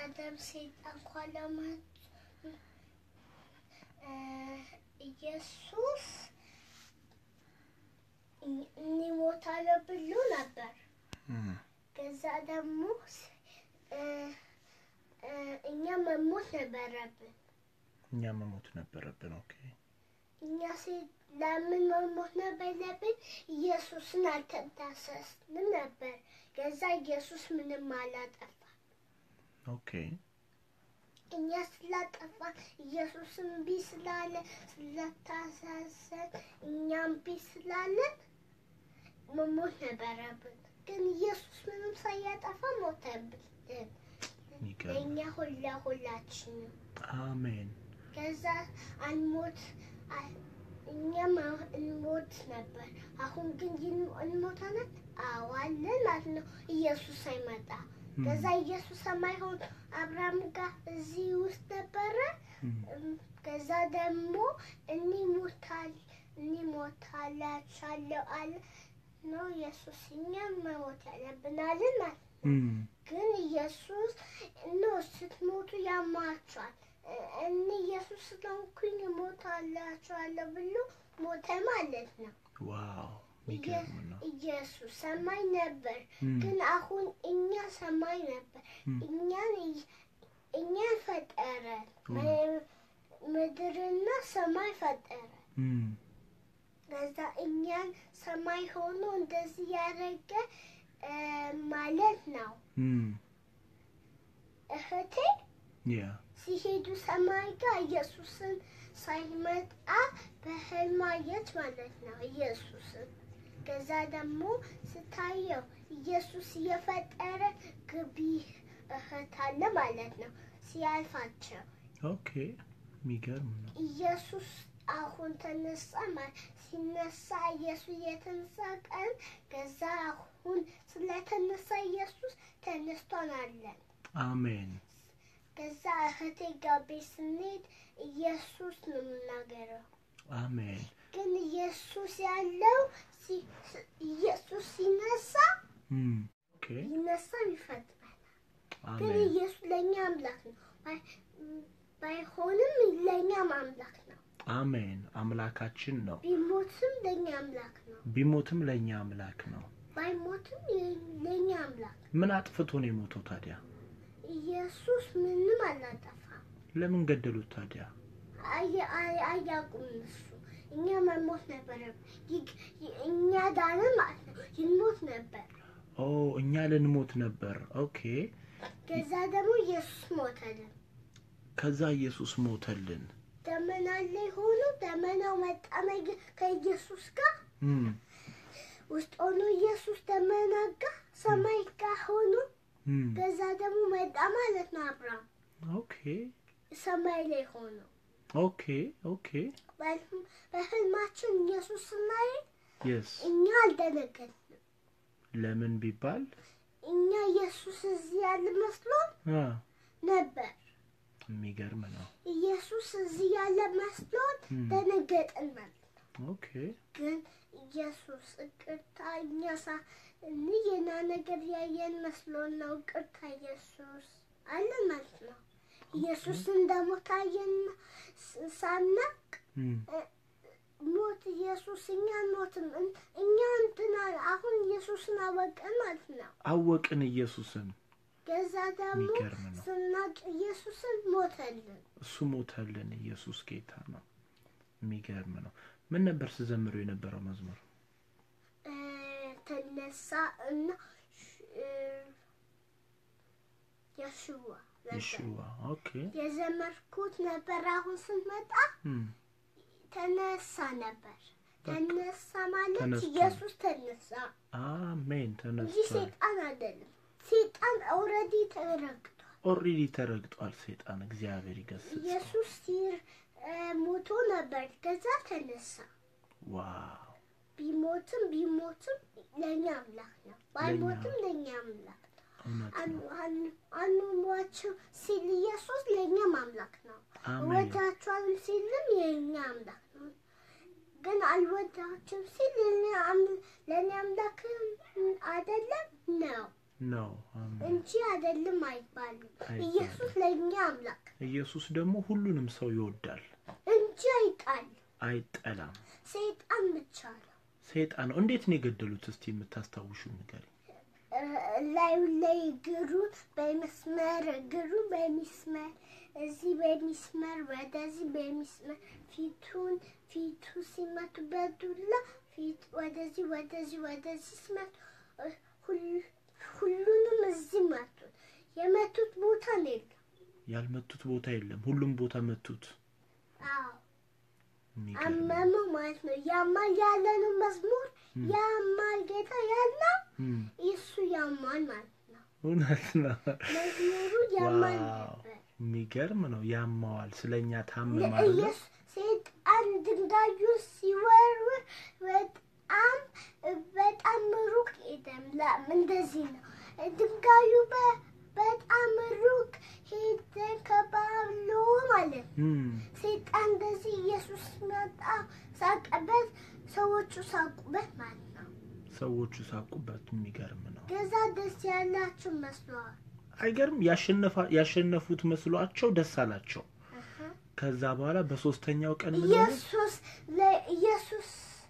ደም ሰይጣን ኳለማት ኢየሱስ እንሞታለን ብሎ ነበር። እም፣ ከዛ ደግሞ እ፣ እ፣ እኛ መሞት ነበረብን። እኛ መሞት ነበረብን። ኦኬ እኛ ሴት ለምን መሞት ነበረብን? ኢየሱስን አልተዳሰስንም ነበር። ከዛ ኢየሱስ ምንም አላጠፋ። ኦኬ እኛ ስላጠፋን ኢየሱስን እምቢ ስላለ ስለታሳሰን እኛም እምቢ ስላለን መሞት ነበረብን። ግን ኢየሱስ ምንም ሳያጠፋ ሞተብን። የሚገርም ለእኛ ሁላ ሁላችንም አሜን። ከዛ አንሞት አ- እኛም አሁን እንሞት ነበር። አሁን ግን ይን- እንሞታለን። አዎ አለን ማለት ነው። ኢየሱስ ሳይመጣ እም፣ ከዛ ኢየሱስ ሳይሆን አብርሃም ጋር እዚህ ውስጥ ነበረ። እም፣ እም፣ ከዛ ደግሞ እንሞታል እንሞታላችኋለሁ አለ ነው ኢየሱስ። እኛም መሞት ያለብን አለን ማለት ነው። እም፣ ግን ኢየሱስ ኖ ስትሞቱ ያማችኋል። እ- እኔ ኢየሱስ ስለሆንኩኝ እሞታላችኋለሁ ብሎ ሞተ ማለት ነው። ዋው የሚገርም ነው። ኢየሱስ ሰማይ ነበር፣ እም፣ ግን አሁን እኛ ሰማይ ነበር። እም፣ እኛን እኛን ፈጠረ፣ እም፣ ም- ምድርና ሰማይ ፈጠረ። እም፣ ከዛ እኛን ሰማይ ሆኖ እንደዚህ ያደረገ እ፣ ማለት ነው እም፣ እህቴ ያ ሲሄዱ ሰማይ ጋር ኢየሱስን ሳይመጣ በህልም አየች ማለት ነው ኢየሱስን። ከዛ ደግሞ ስታየው ኢየሱስ እየፈጠረ ግቢ እህት አለ ማለት ነው ሲያልፋቸው ኦኬ የሚገርም ነው። ኢየሱስ አሁን ተነሳ ማለት ሲነሳ ኢየሱስ የተነሳ ቀን ከዛ አሁን ስለተነሳ ኢየሱስ ተነስቷን አለን። አሜን ከዛ እህቴ ጋር ቤት ስንሄድ ኢየሱስ ነው የምናገረው። አሜን ግን ኢየሱስ ያለው ሲ- ስ- ኢየሱስ ሲነሳ እም፣ ኦኬ ይነሳ ይፈጥራል። ግን አሜን ኢየሱስ ለእኛ አምላክ ነው። ባይ- ባይሆንም ለእኛም አምላክ ነው። አሜን አምላካችን ነው። ቢሞትም ለእኛ አምላክ ነው። ቢሞትም ለእኛ አምላክ ነው። ባይሞትም የ- ለእኛ አምላክ ነው። ምን አጥፍቶ ነው የሞተው ታዲያ? ኢየሱስ ምንም አላጠፋም። ለምን ገደሉት ታዲያ? አየ- አይ- አያውቁም እሱ። እኛ መሞት ነበረብን። ይግ- ይ- እኛ ዳነ ማለት ነው። ይሞት ነበር። ኦ እኛ ልንሞት ነበር። ኦኬ ከዛ ደግሞ ኢየሱስ ሞተልን። ከዛ ኢየሱስ ሞተልን። ደመና ላይ ሆኖ ደመናው መጣ መግ- ከኢየሱስ ጋር እም፣ ውስጥ ሆኖ ኢየሱስ ደመና ጋር ሰማይ ጋር ሆኖ እም፣ ከዛ ደግሞ መጣ ማለት ነው። አብርሃም ኦኬ ሰማይ ላይ ሆኖ ኦኬ ኦኬ በህልም- በህልማችን ኢየሱስ ስናይ የስ እኛ አልደነገጥንም። ለምን ቢባል እኛ ኢየሱስ እዚህ ያለ መስሎን አ ነበር። የሚገርም ነው። ኢየሱስ እዚህ ያለ መስሎን እም፣ ደነገጥን ማለት ነው። ኦኬ ግን ኢየሱስ እቅርታ እኛ ሳ የና ነገር ያየን መስሎን ነው። እቅርታ ኢየሱስ አለን ማለት ነው። ኢየሱስ እንደሞት አየን ስ- ሳናቅ እም፣ ሞት ኢየሱስ እኛን ሞትም እን- እኛ እንትና አሁን ኢየሱስን አወቀን ማለት ነው። አወቅን ኢየሱስን። ከዛ ደግሞ የሚገርም ነው። ስናቅ ኢየሱስን ሞተልን። እሱ ሞተልን። ኢየሱስ ጌታ ነው። የሚገርም ነው። ምን ነበር ስዘምሩ የነበረው መዝሙር? እ፣ ተነሳ እና ሽ- እ፣ የሽዋ ነበር ይሽዋ ኦኬ የዘመርኩት ነበር። አሁን ስንመጣ እም፣ ተነሳ ነበር። በቃ ተነሳ ማለት ተነስቷል። ኢየሱስ ተነሳ አሜን እንጂ ተነስቷል። ሴጣን አይደለም። ሴጣን ኦልሬዲ ተረግጧል። ኦልሬዲ ተረግጧል ሴጣን። እግዚአብሔር ይገስጽ። ኢየሱስ ሲር እ፣ ሞቶ ነበር፣ ከዛ ተነሳ። ዋው ቢሞትም ቢሞትም ለእኛ አምላክ ነው፣ ባይሞትም ለእኛ አምላክ ነው። እውነት ነው። አንሟቸው ሲል ኢየሱስ ለእኛም አምላክ ነው። አሜን እወዳቸዋለሁ ሲልም የእኛ አምላክ ነው። ግን አልወዳቸውም ሲል ለእኔ አም- ለእኔ አምላክ አይደለም ነው። ነው አሜን። እንጂ አይደለም አይባልም። አይባልም። ኢየሱስ ለእኛ አምላክ ኢየሱስ ደግሞ ሁሉንም ሰው ይወዳል፣ እንጂ አይጣልም። አይጠላም። ሰይጣን ብቻ ነው ሰይጣን ነው። እንዴት ነው የገደሉት? እስቲ የምታስታውሹ ንገሪ። እ፣ ላዩ ላይ እግሩን በመስመር እግሩን በሚስመር እዚህ በሚስመር ወደዚህ በሚስመር ፊቱን ፊቱ ሲመቱ በዱላ ፊት ወደዚህ ወደዚህ ወደዚህ ሲመቱ እ፣ ሁሉ- ሁሉንም እዚህ መቱት። የመቱት ቦታ ነው የለም። ያልመቱት ቦታ የለም፣ ሁሉም ቦታ መቱት። አዎ የሚገርም አመመው ማለት ነው። ያማል ያለነው መዝሙር ያማል ጌታ ያለው እም፣ እሱ ያማል ማለት ነው። እውነት ነው። መዝሙሩ ያማል ዋው ነበር። የሚገርም ነው። ያማዋል፣ ስለኛ ታመም አይደለ? ለኢየሱስ ሰይጣን ድንጋዩ ሲወርውር በጣም በጣም ሩቅ ሄደም ላም እንደዚህ ነው። ድንጋዩ በ- በጣም ሩቅ ሄደን ከባብሎ ማለት ነው። እም፣ ሰይጣን እንደዚህ ኢየሱስ መጣ ሳቀበት፣ ሰዎቹ ሳቁበት ማለት ነው። ሰዎቹ ሳቁበት። የሚገርም ነው። ገዛ ደስ ያላችሁ መስለዋል። አይገርም? ያሸነፋ- ያሸነፉት መስሏቸው ደስ አላቸው። ከዛ በኋላ በሶስተኛው ቀን ምን ሆነ? ኢየሱስ ለኢየሱስ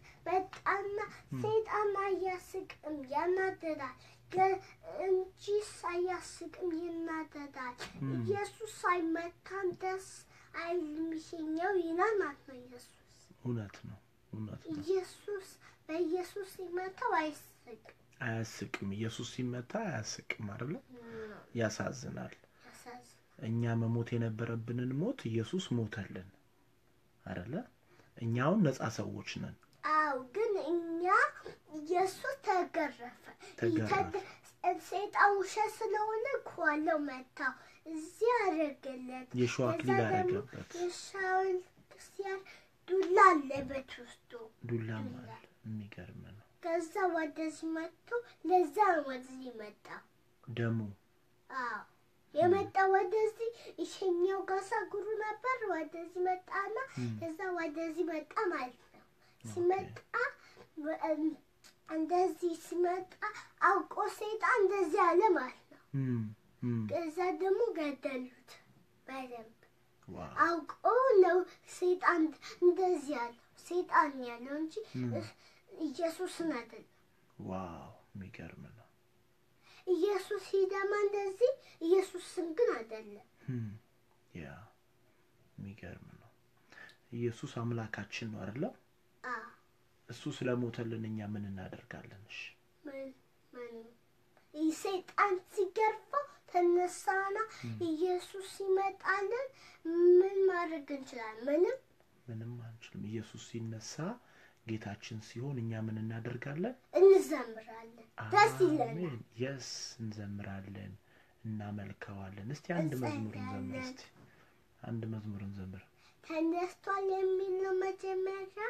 በጣም ሰይጣን አያስቅም፣ ያናደዳል ገ- እንጂስ አያስቅም፣ ይናደዳል። ኢየሱስ አይመታም፣ ደስ አይልም፣ ይሸኘው ይላል ማለት ነው። ኢየሱስ እውነት ነው፣ እውነት ነው። ኢየሱስ በኢየሱስ ሲመታው አይስቅም። አያስቅም። ኢየሱስ ሲመታ አያስቅም አይደለ? ያሳዝናል። ያሳዝናል። እኛ መሞት የነበረብንን ሞት ኢየሱስ ሞተልን አይደለ? እኛውን ነፃ ሰዎች ነን። አው ግን እኛ ኢየሱስ ተገረፈ። ተገረፈ። ተደ- ሰይጣን ውሸት ስለሆነ ኳለው መታው፣ እዚህ አደረገለት። የሸዋ ከዛ አክሊል ደግሞ አደረገበት። የሻውል ክርስቲያን ዱላ አለበት ውስጡ። ዱላም አለ። የሚገርም ነው። ከዛ ወደዚህ መጥቶ ለዛ ነው ወደዚህ መጣ። ደሙ አዎ የመጣ ወደዚህ ይሸኛው ጋሳ ጉሩ ነበር። ወደዚህ መጣና ከዛ ወደዚህ መጣ ማለት ነው። ሲመጣ እም፣ እንደዚህ ሲመጣ አውቆ ሰይጣን እንደዚህ አለ ማለት ነው። እም፣ እም። ከዛ ደግሞ ገደሉት በደንብ ዋው አውቆ ነው ሰይጣን እንደዚህ ያለው ሰይጣን ያለው እንጂ ኢየሱስን አይደለም። ዋው የሚገርም ነው። ኢየሱስ ሂደማ እንደዚህ ኢየሱስን ግን አይደለም። እም፣ ያ የሚገርም ነው። ኢየሱስ አምላካችን ነው አይደለ? አዎ እሱ ስለሞተልን እኛ ምን እናደርጋለን? እሺ ምን ምንም ይህ ሰይጣን ሲገርፈው ተነሳና ኢየሱስ ሲመጣልን ምን ማድረግ እንችላለን? ምንም ምንም አንችልም። ኢየሱስ ሲነሳ ጌታችን ሲሆን እኛ ምን እናደርጋለን? እንዘምራለን፣ ደስ ይለናል። አሜን። የስ እንዘምራለን፣ እናመልከዋለን። እስቲ አንድ መዝሙር እንዘምር። እስቲ አንድ መዝሙር እንዘምር። ተነስቷል የሚል ነው መጀመሪያ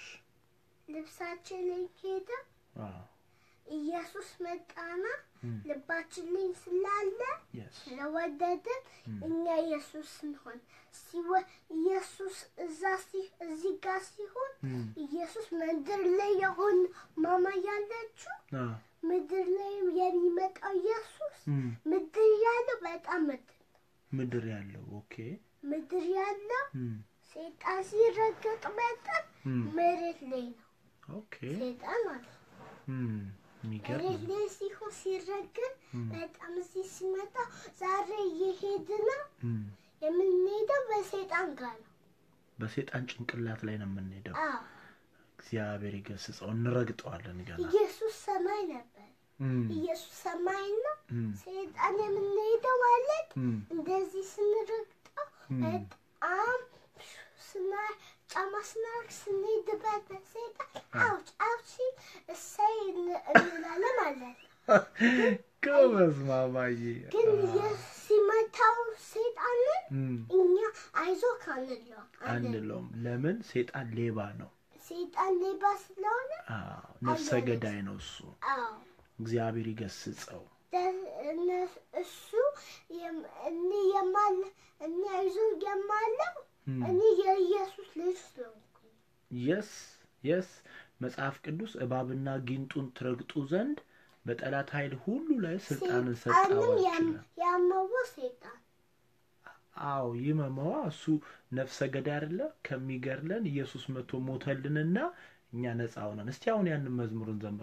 ልብሳችን ላይ ሄደ አዎ ኢየሱስ መጣና እም፣ ልባችን ላይ ስላለ የስ ስለወደድን እኛ ኢየሱስ ስንሆን ሲወ- ኢየሱስ እዛ ሲ- እዚህ ጋር ሲሆን እም፣ ኢየሱስ ምድር ላይ የሆን ማማ ያለችው አ፣ ምድር ላይ የሚመጣው ኢየሱስ እም፣ ምድር ያለው በጣም ምድር ምድር ያለው ኦኬ። ምድር ያለው እም፣ ሰይጣን ሲረገጥ በጣም እም፣ መሬት ላይ ነው ኦኬ። ሰይጣን ማለት ነው። እም፣ የሚገርም መሬት ነው። ላይ ሲሆን ሲረገጥ እም፣ በጣም እዚህ ሲመጣ ዛሬ እየሄድን ነው እም፣ የምንሄደው በሰይጣን ጋር ነው። በሴጣን ጭንቅላት ላይ ነው የምንሄደው። አዎ እግዚአብሔር ይገስጸው። እንረግጠዋለን ገና። ኢየሱስ ሰማይ ነበር። እም፣ ኢየሱስ ሰማይ ነው። እም፣ ሰይጣን የምንሄደው ማለት እም፣ እንደዚህ ስንረግጠው እም። በጣም ስና ጫማ ስናርግ ስንሄድበት በሰይጣን አውጭ አውጭ ሲል እሰይ እን- እንላለን ማለት ነው። ጎበዝ ማማዬ። ግን ኢየሱስ ሲመታው ሰይጣንን እም፣ እኛ አይዞ ካንለው አንለውም። ለምን? ሴጣን ሌባ ነው። ሰይጣን ሌባ ስለሆነ አዎ፣ ነፍሰ ገዳይ ነው እሱ። አዎ እግዚአብሔር ይገስጸው። ደ- እነ- እሱ የም- እኔ የማለ እኔ አይዞ የማለው እም፣ እኔ የኢየሱስ ልጅ ስለሆንኩኝ የስ የስ መጽሐፍ ቅዱስ እባብና ጊንጡን ትረግጡ ዘንድ በጠላት ኃይል ሁሉ ላይ ስልጣንን ሰጠው ሰይጣንም ይችላል። ያመወ ሰይጣን አዎ ይመመዋ እሱ ነፍሰ ገዳይ አይደለ? ከሚገድለን ኢየሱስ መጥቶ ሞተልንና እኛ ነፃ ሆነን። እስቲ አሁን ያንን መዝሙርን ዘምር።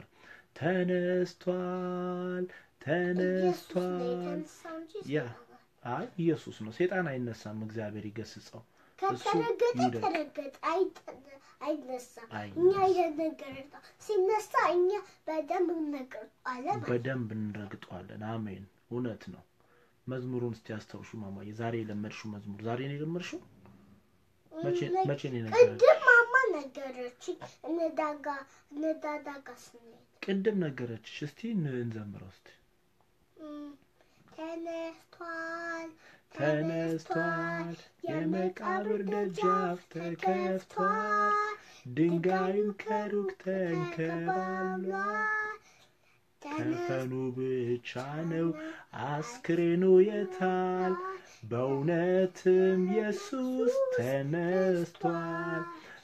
ተነስቷል ኢየሱስ ነው ተነስቷል። የተነሳው እንጂ ያ ሰይጣን አይ ኢየሱስ ነው። ሴጣን አይነሳም፣ እግዚአብሔር ይገስጸው። ከተረገጠ ይውደቅ። ተረገጠ አይጠ- አይነሳም። አይነሳም። እኛ የነገርታ ሲነሳ እኛ በደንብ እነግረዋለን። በደንብ እንረግጠዋለን። አሜን። እውነት ነው። መዝሙሩን እስቲ አስታውሹ ማማዬ። ዛሬ የለመድሽው መዝሙር ዛሬ ነው የለመድሽው? መቼ መቼ ነው የነገረች? ቅድም ማማ ነገረችኝ። እንዳጋ እንዳዳጋ ስንሄድ ቅድም ነገረችሽ። እስቲ ን- እንዘምረው እስቲ። እም፣ ተነስቷል ተነስቷል የመቃብር ደጃፍ ተከፍቷል፣ ድንጋዩም ከሩቅ ተንከባሏል። ከፈኑ ብቻ ነው አስክሬኑ የታል? በእውነትም ኢየሱስ ተነስቷል፣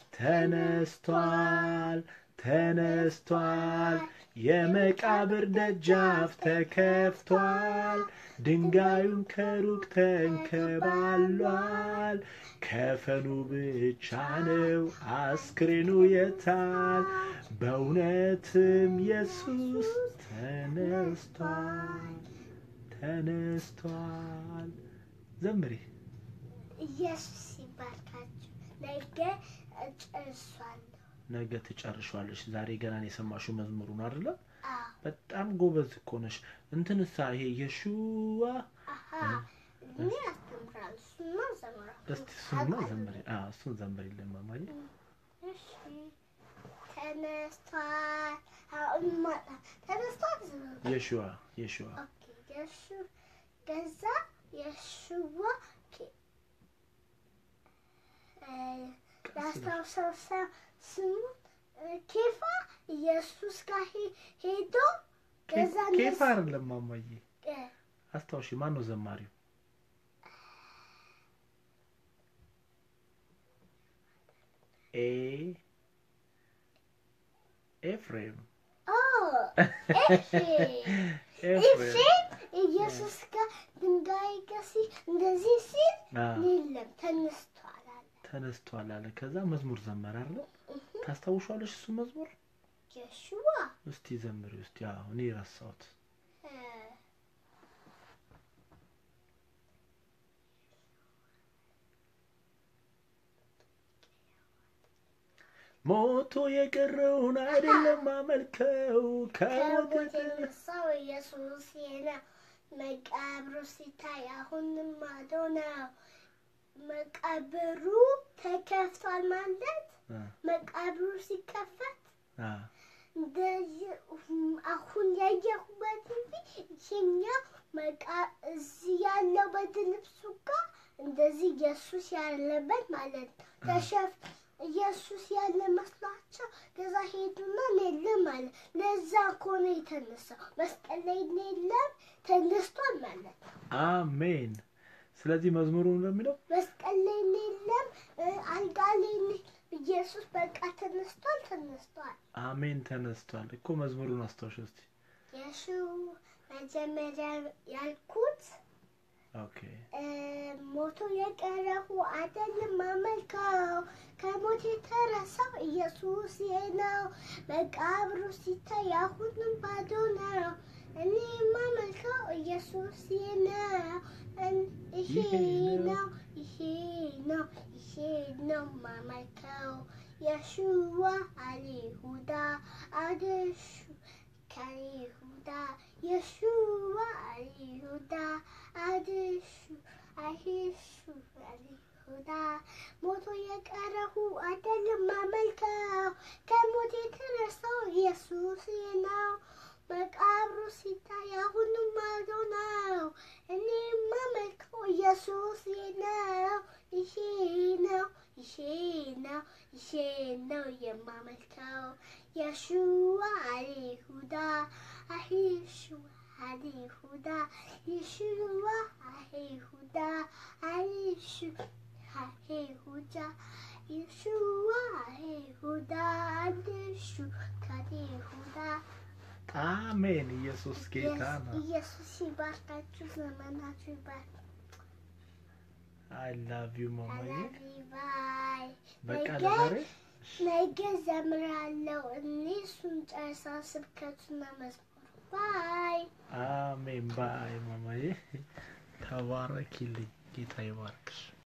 ተነስቷል፣ ተነስቷል። የመቃብር ደጃፍ ተከፍቷል፣ ድንጋዩም ከሩቅ ተንከባሏል። ከፈኑ ብቻ ነው አስክሬኑ የታል? በእውነትም ኢየሱስ ተነስቷል፣ ተነስቷል። ዘምሪ። ኢየሱስ ይባርካችሁ። ነገ እጨርሳለሁ። ነገ ትጨርሻለሽ። ዛሬ ገና ነው የሰማሽው መዝሙሩን አይደለ? አዎ በጣም ጎበዝ እኮ ነሽ። እንትንሳ ይሄ የሹዋ አሀ እኔ አስተምራለሁ። እሱማ እዘምራለሁ። እስቲ እሱንማ ዘምሪ። አዎ እሱን ዘምሪልን ማማዬ። እሺ ተነስቷል። አሁን ማጣ ተነስቷል። ዝም የሹዋ የሹዋ ኦኬ የሱ ገዛ የሱዋ ኬ- እ፣ ላስታውሰው ሰው ስሙን እ፣ ኬፋ ኢየሱስ ጋር ሄ- ሄዶ ገዛ ኬፋ አይደለም ማማዬ። እ፣ አስታውሺ፣ ማን ነው ዘማሪው? ኤ ኤፍሬም ኦ ኤፍሬም ኤፍሬም ኤፍሬም ኢየሱስ ጋር ድንጋይ ጋር ሲ እንደዚህ ሲል አ፣ የለም ተነስቷል አለ። ተነስቷል አለ። ከዛ መዝሙር ዘመረ አይደል? ታስታውሻለሽ? እሱ መዝሙር የሹዋ እስቲ ዘምሪ እስቲ። አዎ እኔ ረሳሁት። እ፣ ሞቶ የቀረውን አይደለም አመልከው ከሞት ከሞት የተ- የተነሳው ኢየሱስ ነው። መቃብሩ ሲታይ አሁንም ማዶ ነው። መቃብሩ ተከፍቷል ማለት አ፣ መቃብሩ ሲከፈት አ፣ እንደዚህ አሁን ያየሁበት እንጂ ይሄኛው መቃ እዚህ ያለው በድ ልብሱ ጋር እንደዚህ ኢየሱስ ያለበት ማለት ነው። ተሸፍ ኢየሱስ ያለ መስሏቸው ከዛ ሄዱና የለም ማለት ለዛ ከሆነ የተነሳው መስቀል ላይ የለም ተነስቷል ማለት ነው። አሜን። ስለዚህ መዝሙሩ እንደሚለው መስቀል ላይ የለም እ፣ አልጋ ላይ የለም። ኢየሱስ በቃ ተነስቷል ተነስቷል። አሜን ተነስቷል እኮ መዝሙሩን አስታውሽ እስቲ። የሱ መጀመሪያ ያልኩት ኦኬ እ፣ ሞቶ የቀረሁ አይደለም አመልከው ከሞት የተረሳው ኢየሱስ ነው። መቃብሩ ሲታይ አሁንም ባዶ ነው። እኔ የማመልከው ኢየሱስ ነው። እን- ይሄ ነው ይሄ ነው ይሄ ነው ማመልከው የሹዋ አሊሁዳ አደሹ ከይሁዳ የሹዋ አሊሁዳ አድሹ አይሹ አሊሁዳ ሞቶ የቀረሁ አይደለም ማመልከው ከሞት የተነሳው ኢየሱስ ነው። መቃብሩ ሲታይ አሁንም ማዶ ነው። እኔ የማመልከው ኢየሱስ ነው። ይሄ ነው ይሄ ነው ይሄ ነው የማመልከው የሹዋ አሊሁዳ አሂሹ አሊሁዳ የሹዋ አሊሁዳ አሊሹ አሊሁዳ የሹዋ አሊሁዳ አዲሹ ከሊሁዳ አሜን። ኢየሱስ ጌታ ነው። ኢየሱስ ይባርካችሁ፣ ዘመናችሁ ይባርክ። አይ ላቭ ዩ ማማዬ። አላቢ ባይ በቃ ነገ ለዛሬ ነገ ዘምራለሁ። እኔ እሱን ጨርሳ ስብከቱና መዝሙር ባይ አሜን። ባይ ማማዬ። ተባረኪልኝ። ጌታ ይባርክሽ።